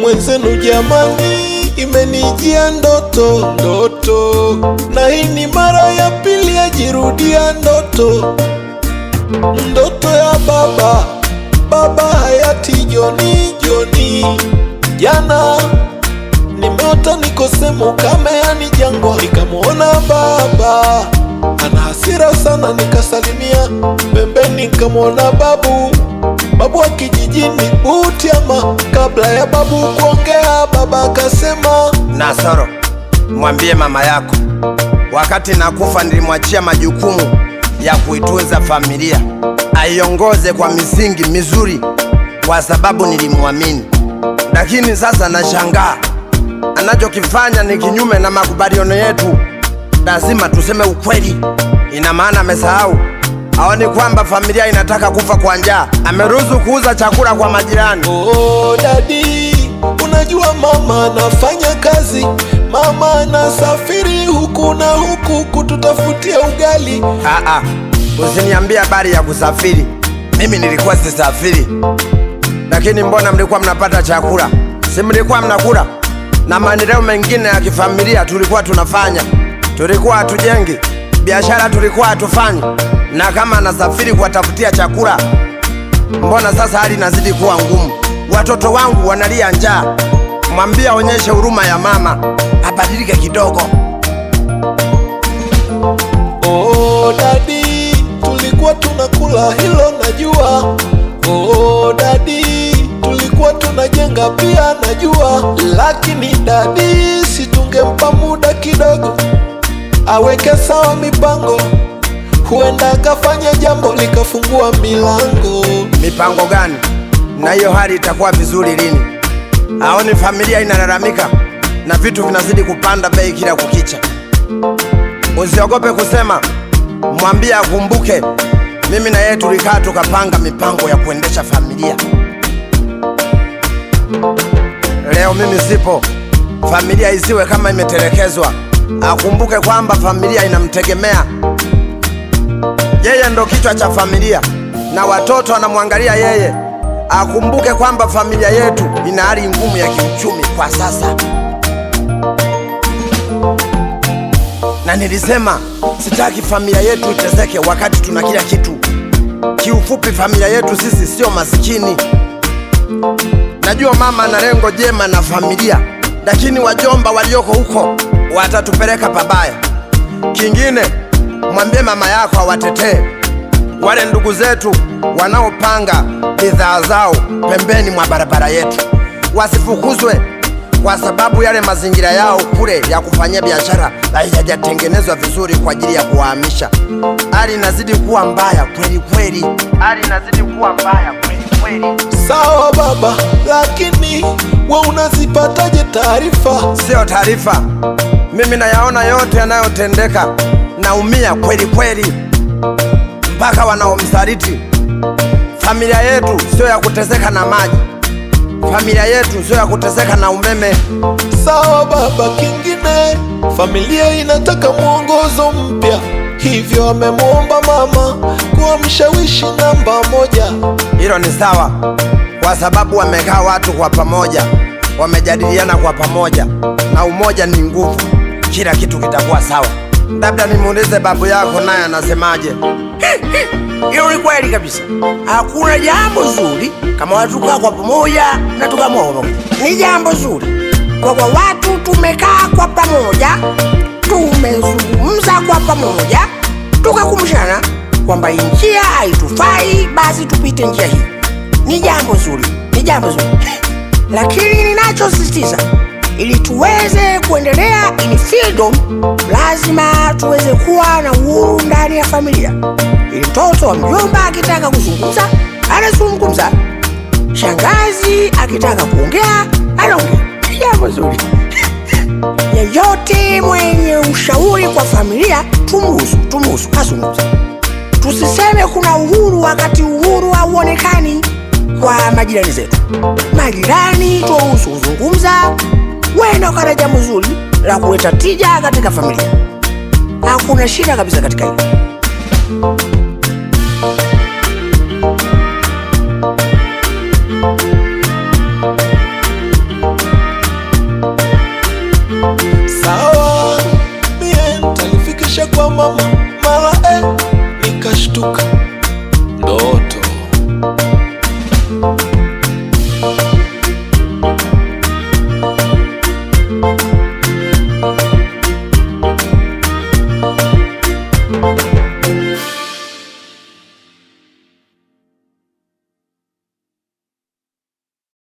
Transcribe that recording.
mwenzenu jamani, imenijia ndoto ndoto, na hii ni mara ya pili yajirudia ndoto ndoto ya baba baba hayati Joni Joni. Jana nimeota niko sehemu kame, yani jangwa, nikamwona baba ana hasira sana, nikasalimia pembeni, nikamwona babu babu wa kijijini Butiama. Kabla ya babu kuongea, baba akasema Nasoro, mwambie mama yako wakati nakufa nilimwachia majukumu ya kuitunza familia, aiongoze kwa misingi mizuri, kwa sababu nilimwamini. Lakini sasa nashangaa anachokifanya ni kinyume na makubaliano yetu. Lazima tuseme ukweli. Ina maana amesahau, aoni kwamba familia inataka kufa kwa njaa. Ameruhusu kuuza chakula kwa majirani. Oh, dadi, unajua mama anafanya kazi, mama anasafiri huku na huku kututafutia ugali. Aa, usiniambie habari ya kusafiri. Mimi nilikuwa sisafiri, lakini mbona mlikuwa mnapata chakula? Si mlikuwa mnakula? Na maendeleo mengine ya kifamilia tulikuwa tunafanya, tulikuwa hatujengi biashara, tulikuwa hatufanyi. Na kama anasafiri kuwatafutia chakula, mbona sasa hali inazidi kuwa ngumu? Watoto wangu wanalia njaa. Mwambie aonyeshe huruma ya mama, abadilike kidogo. Oh, dadi, tulikuwa tunakula hilo najua. Oh, dadi, tulikuwa tunajenga pia najua, lakini dadi, si tungempa muda kidogo aweke sawa mipango, huenda akafanya jambo likafungua milango. Mipango gani? Na hiyo hali itakuwa vizuri lini? Aoni familia inalalamika na vitu vinazidi kupanda bei kila kukicha. Usiogope kusema, mwambie akumbuke, mimi na yeye tulikaa tukapanga mipango ya kuendesha familia. Leo mimi sipo, familia isiwe kama imetelekezwa. Akumbuke kwamba familia inamtegemea yeye, ndo kichwa cha familia na watoto wanamwangalia yeye. Akumbuke kwamba familia yetu ina hali ngumu ya kiuchumi kwa sasa, na nilisema sitaki familia yetu iteseke wakati tuna kila kitu. Kiufupi, familia yetu sisi sio masikini. Najua mama ana lengo jema na familia, lakini wajomba walioko huko watatupeleka pabaya. Kingine, mwambie mama yako awatetee wale ndugu zetu wanaopanga bidhaa zao pembeni mwa barabara yetu, wasifukuzwe kwa sababu yale mazingira yao kule ya kufanyia biashara hayajatengenezwa vizuri kwa ajili ya kuwahamisha. Hali inazidi kuwa mbaya kweli kweli, hali inazidi kuwa mbaya kweli kweli. Sawa baba, lakini we unazipataje taarifa? Sio taarifa, mimi nayaona yote yanayotendeka, naumia kweli kweli, mpaka wanaomsaliti. Familia yetu sio ya kuteseka na maji, familia yetu sio ya kuteseka na umeme. Sawa baba, kingine familia inataka mwongozo mpya, hivyo amemwomba mama kuwa mshawishi namba moja. Hilo ni sawa, kwa sababu wamekaa watu kwa pamoja, wamejadiliana kwa pamoja, na umoja ni nguvu, kila kitu kitakuwa sawa. Labda nimuulize babu yako, naye anasemaje? Hilo ni kweli kabisa. Hakuna jambo zuri kama watu kukaa kwa pamoja na tukamwona. Ni jambo zuri kwa kwa watu tumekaa kwa pamoja, tumezungumza kwa pamoja, tukakumbushana kwamba hii njia haitufai, basi tupite njia hii. Ni jambo zuri, ni jambo zuri, lakini ninachosisitiza ili tuweze kuendelea in freedom, lazima tuweze kuwa na uhuru ndani ya familia. Ili mtoto wa mjomba akitaka kuzungumza anazungumza, shangazi akitaka kuongea anaongea. Ni Jambo zuri. Yeyote mwenye ushauri kwa familia tumuhusu, tumuhusu azungumze. Tusiseme kuna uhuru wakati uhuru hauonekani kwa majirani zetu. Majirani tuwahusu kuzungumza, wenda ukana jambo zuri la kuleta tija katika familia. Hakuna shida kabisa katika hilo.